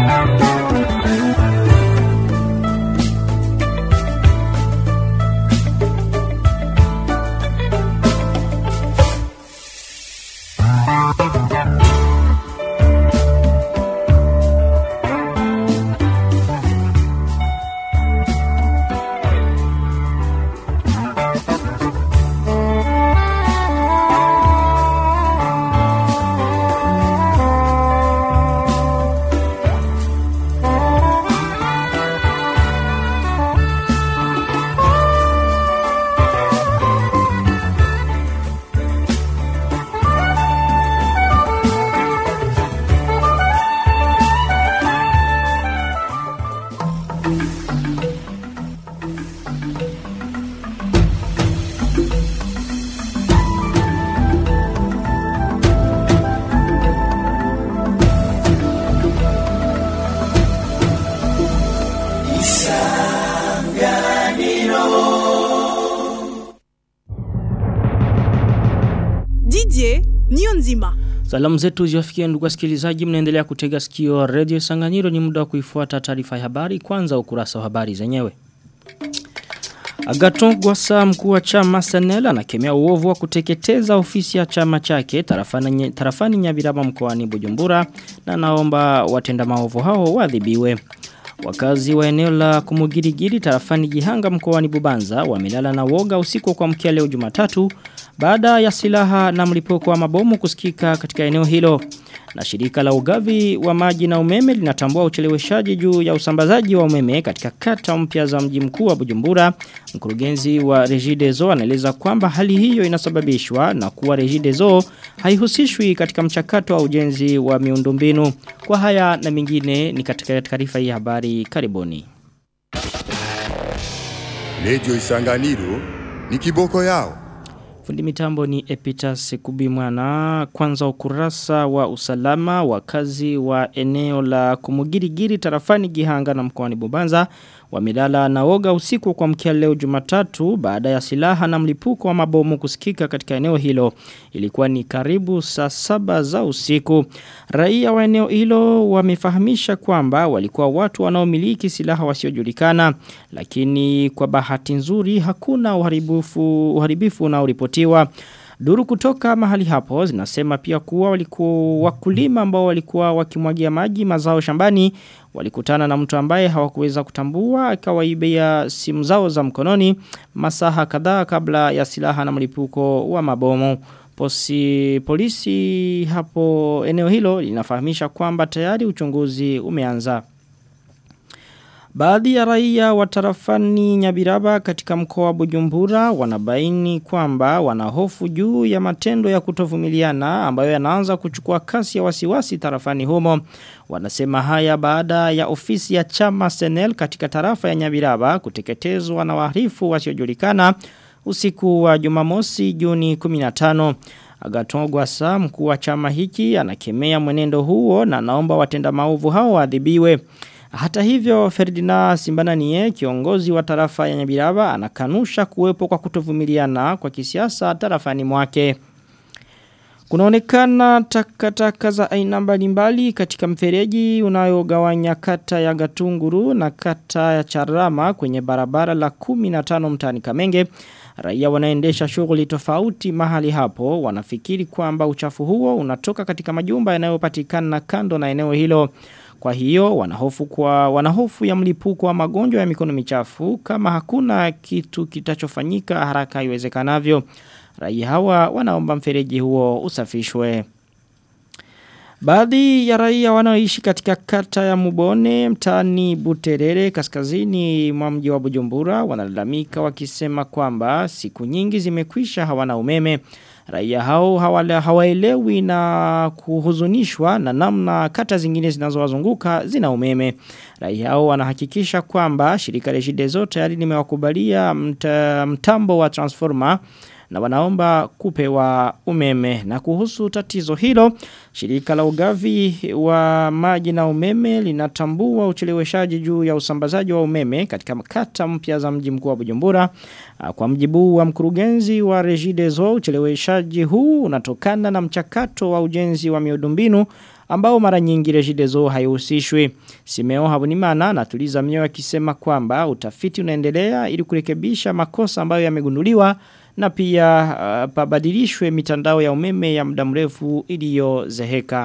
Didier Nionzima. Salamu zetu ziwafikie ndugu wasikilizaji mnaendelea kutega sikio Radio Sanganyiro ni muda wa kuifuata taarifa ya habari kwanza ukurasa wa habari zenyewe. Agaton Gwasa mkuu wa chama Senel anakemea uovu wa kuteketeza ofisi ya chama chake tarafani, tarafani Nyabiraba mkoani Bujumbura na naomba watenda maovu hao waadhibiwe. Wakazi wa eneo la kumugirigiri tarafani Gihanga mkoani Bubanza wamelala na woga usiku kwa mkia leo Jumatatu baada ya silaha na mlipuko wa mabomu kusikika katika eneo hilo. Na shirika la ugavi wa maji na umeme linatambua ucheleweshaji juu ya usambazaji wa umeme katika kata mpya za mji mkuu wa Bujumbura. Mkurugenzi wa Regideso anaeleza kwamba hali hiyo inasababishwa na kuwa Regideso haihusishwi katika mchakato wa ujenzi wa miundombinu. Kwa haya na mengine ni katika taarifa hii habari karibuni. Lejo Isanganiro ni kiboko yao. Fundi mitambo ni Epitas Kubimwana kwanza ukurasa wa usalama wakazi wa eneo la kumugirigiri tarafani Gihanga na mkoani Bubanza wamelala na woga usiku kwa mkia leo Jumatatu baada ya silaha na mlipuko wa mabomu kusikika katika eneo hilo ilikuwa ni karibu saa saba za usiku raia wa eneo hilo wamefahamisha kwamba walikuwa watu wanaomiliki silaha wasiojulikana lakini kwa bahati nzuri hakuna uharibifu uharibifu unaoripotiwa Duru kutoka mahali hapo zinasema pia kuwa walikuwa wakulima ambao walikuwa wakimwagia maji mazao shambani walikutana na mtu ambaye hawakuweza kutambua akawaibia simu zao za mkononi masaha kadhaa kabla ya silaha na mlipuko wa mabomu. Posi, polisi hapo eneo hilo linafahamisha kwamba tayari uchunguzi umeanza. Baadhi ya raia wa tarafani Nyabiraba katika mkoa wa Bujumbura wanabaini kwamba wanahofu juu ya matendo ya kutovumiliana ambayo yanaanza kuchukua kasi ya wasiwasi tarafani humo. Wanasema haya baada ya ofisi ya chama Senel katika tarafa ya Nyabiraba kuteketezwa na wahalifu wasiojulikana usiku wa Jumamosi Juni 15. Agaton Gwasa mkuu wa chama hiki anakemea mwenendo huo na naomba watenda maovu hao waadhibiwe. Hata hivyo Ferdinand Simbananie kiongozi wa tarafa ya Nyabiraba anakanusha kuwepo kwa kutovumiliana kwa kisiasa tarafani mwake. Kunaonekana takataka za aina mbalimbali katika mfereji unayogawanya kata ya Gatunguru na kata ya Charama kwenye barabara la 15 mtani Kamenge. Raia wanaendesha shughuli tofauti mahali hapo wanafikiri kwamba uchafu huo unatoka katika majumba yanayopatikana kando na eneo hilo. Kwa hiyo wanahofu kwa wanahofu ya mlipuko wa magonjwa ya mikono michafu kama hakuna kitu kitachofanyika haraka iwezekanavyo. Raia hawa wanaomba mfereji huo usafishwe. Baadhi ya raia wanaoishi katika kata ya Mubone mtani Buterere kaskazini mwa mji wa Bujumbura wanalalamika wakisema kwamba siku nyingi zimekwisha hawana umeme. Raia hao hawala hawaelewi na kuhuzunishwa na namna kata zingine zinazowazunguka zina umeme. Raia hao wanahakikisha kwamba shirika Regideso tayari limewakubalia mta, mtambo wa transformer na wanaomba kupewa umeme. Na kuhusu tatizo hilo, shirika la ugavi wa maji na umeme linatambua ucheleweshaji juu ya usambazaji wa umeme katika kata mpya za mji mkuu wa Bujumbura. Kwa mjibu wa mkurugenzi wa Regideso, ucheleweshaji huu unatokana na mchakato wa ujenzi wa miundombinu ambao mara nyingi Regideso haihusishwi. Simeo Habunimana anatuliza mioyo akisema kwamba utafiti unaendelea ili kurekebisha makosa ambayo yamegunduliwa na pia uh, pabadilishwe mitandao ya umeme ya muda mrefu iliyozeheka.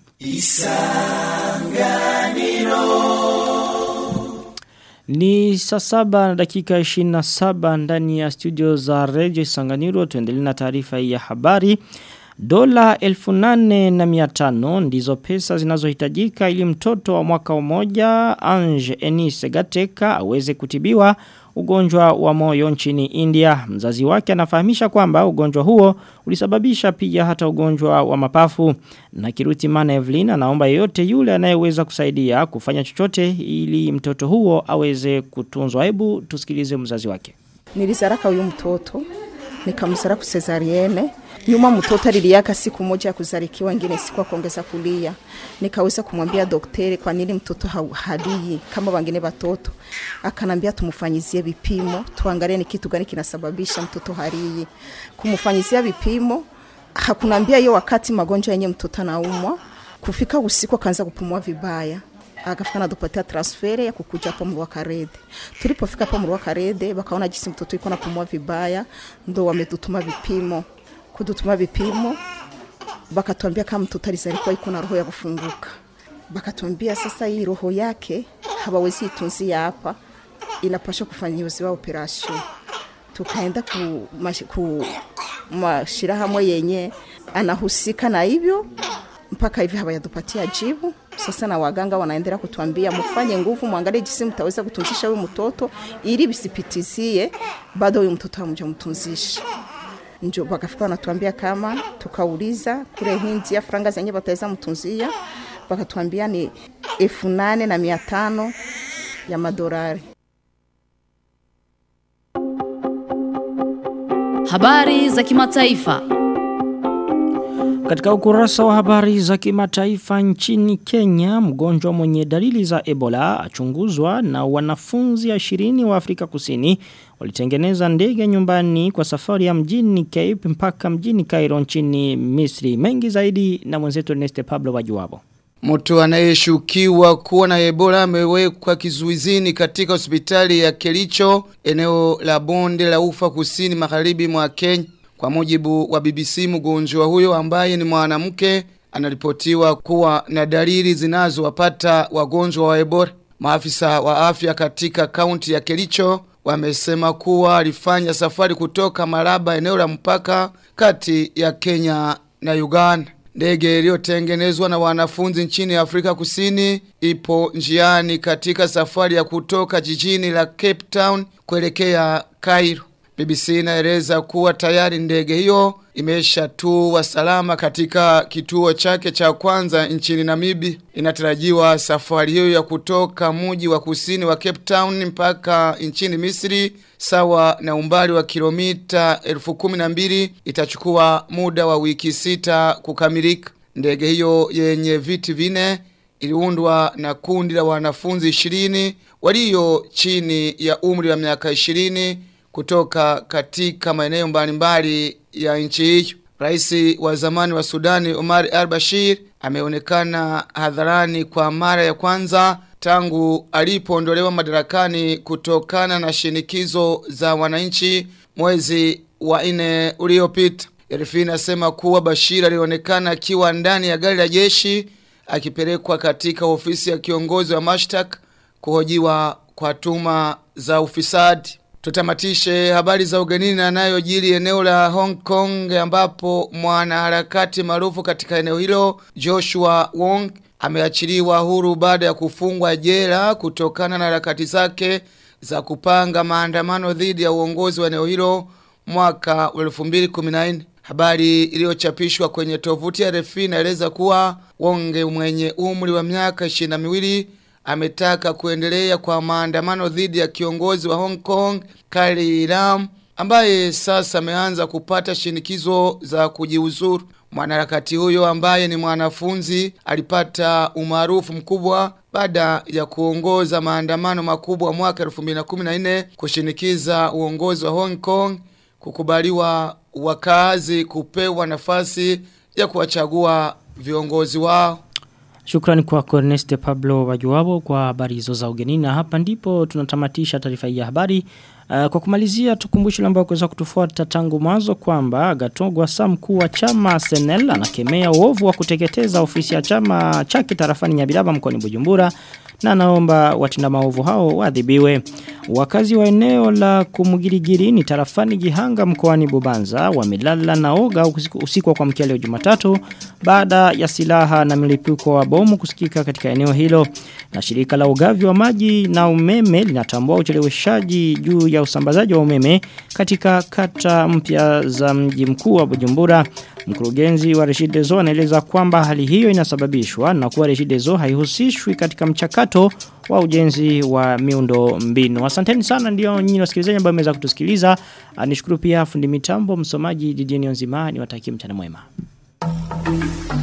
Ni saa saba na dakika 27 ndani ya studio za Radio Isanganiro tuendelee na taarifa hii ya habari. Dola elfu nane na miatano ndizo pesa zinazohitajika ili mtoto wa mwaka mmoja Ange Enise Gateka aweze kutibiwa ugonjwa wa moyo nchini India. Mzazi wake anafahamisha kwamba ugonjwa huo ulisababisha pia hata ugonjwa wa mapafu. Na Kiruti Mana Evelyn anaomba yeyote yule anayeweza kusaidia kufanya chochote ili mtoto huo aweze kutunzwa. Hebu tusikilize mzazi wake. Nilizaraka huyu mtoto nikamzara ku cesarienne nyuma mtoto aliliaka siku moja ya kuzarikiwa ingine siku kuongeza kulia nikaweza kumwambia daktari kwa nini mtoto halii kama wengine watoto akanambia tumfanyizie vipimo tuangalie ni kitu gani kinasababisha mtoto halii kumfanyizia vipimo hakunambia hiyo wakati magonjwa yenye mtoto anaumwa kufika usiku akaanza kupumua vibaya akafika na dupatia transfere ya kukuja hapo mruwa karede. Tulipofika hapo mruwa karede wakaona jinsi mtoto yuko napumua vibaya, ndo wametutuma vipimo. Kudutuma vipimo bakatuambia kama mtoto alizalikuwa iko na roho ya kufunguka. Bakatuambia sasa hii roho yake hawawezi itunzia hapa, inapaswa kufanyiwa operation. Tukaenda ku, mash, ku mashirahamwe yenye anahusika na hivyo mpaka hivi hawayadupatia jibu. Sasa na waganga wanaendelea kutuambia mfanye nguvu, mwangalie jinsi mtaweza kutunzisha huyu mtoto ili visipitizie bado huyu mtoto hamjamtunzisha. Njo wakafika wanatuambia kama tukauliza kule hindi ya franga zenye wataweza mtunzia, wakatuambia ni elfu nane na mia tano ya madolari. Habari za kimataifa. Katika ukurasa wa habari za kimataifa nchini Kenya, mgonjwa mwenye dalili za Ebola achunguzwa na wanafunzi 20 wa Afrika Kusini walitengeneza ndege nyumbani kwa safari ya mjini Cape mpaka mjini Cairo nchini Misri. Mengi zaidi na mwenzetu Ernest Pablo Wajuwabo. Mtu anayeshukiwa kuwa na Ebola amewekwa kizuizini katika hospitali ya Kericho, eneo la bonde la ufa kusini magharibi mwa Kenya. Kwa mujibu wa BBC mgonjwa huyo ambaye ni mwanamke anaripotiwa kuwa na dalili zinazowapata wagonjwa wa Ebola. Maafisa wa afya katika kaunti ya Kericho wamesema kuwa alifanya safari kutoka Malaba eneo la mpaka kati ya Kenya na Uganda. Ndege iliyotengenezwa na wanafunzi nchini Afrika Kusini ipo njiani katika safari ya kutoka jijini la Cape Town kuelekea Cairo. BBC inaeleza kuwa tayari ndege hiyo imeshatua salama katika kituo chake cha kwanza nchini Namibia. Inatarajiwa safari hiyo ya kutoka mji wa kusini wa Cape Town mpaka nchini Misri sawa na umbali wa kilomita 1012 itachukua muda wa wiki sita kukamilika. Ndege hiyo yenye viti vine iliundwa na kundi la wanafunzi 20 walio chini ya umri wa miaka 20 kutoka katika maeneo mbalimbali ya nchi hiyo. Rais wa zamani wa Sudani Omar al-Bashir ameonekana hadharani kwa mara ya kwanza tangu alipoondolewa madarakani kutokana na shinikizo za wananchi mwezi wa nne uliopita. RFI inasema kuwa Bashir alionekana akiwa ndani ya gari la jeshi akipelekwa katika ofisi ya kiongozi wa mashtaka kuhojiwa kwa tuma za ufisadi. Tutamatishe habari za ugenini na yanayojiri eneo la Hong Kong ambapo mwanaharakati maarufu katika eneo hilo Joshua Wong ameachiliwa huru baada ya kufungwa jela kutokana na harakati zake za kupanga maandamano dhidi ya uongozi wa eneo hilo mwaka wa 2014. Habari iliyochapishwa kwenye tovuti ya RFI inaeleza kuwa Wonge mwenye umri wa miaka 22 ametaka kuendelea kwa maandamano dhidi ya kiongozi wa Hong Kong Carrie Lam ambaye sasa ameanza kupata shinikizo za kujiuzuru. Mwanaharakati huyo ambaye ni mwanafunzi alipata umaarufu mkubwa baada ya kuongoza maandamano makubwa mwaka 2014 kushinikiza uongozi wa Hong Kong kukubaliwa wakazi kupewa nafasi ya kuwachagua viongozi wao. Shukrani kwa Ernest Pablo Wajuwabo kwa habari hizo za ugenini na hapa ndipo tunatamatisha taarifa hii ya habari. Uh, kwa kumalizia tukumbushe ambao kuweza kutufuata tangu mwanzo kwamba Gatogwa Sam mkuu wa chama Senel anakemea uovu wa kuteketeza ofisi ya chama chake tarafani Nyabiraba mkoani Bujumbura na naomba watinda maovu hao waadhibiwe. Wakazi wa eneo la Kumugirigiri ni tarafani Gihanga mkoani Bubanza wamelala na oga usiku, usiku wa kuamkia leo Jumatatu baada ya silaha na milipuko wa bomu kusikika katika eneo hilo. Na shirika la ugavi wa maji na umeme linatambua ucheleweshaji juu ya usambazaji wa umeme katika kata mpya za mji mkuu wa Bujumbura. Mkurugenzi wa Reshidezo anaeleza kwamba hali hiyo inasababishwa na kuwa Reshidezo haihusishwi katika mchakato wa ujenzi wa miundo mbinu. Asanteni sana ndio nyinyi wasikilizaji ambao mmeweza kutusikiliza. Nishukuru pia fundi mitambo msomaji Didier Nzima niwatakie mchana mwema.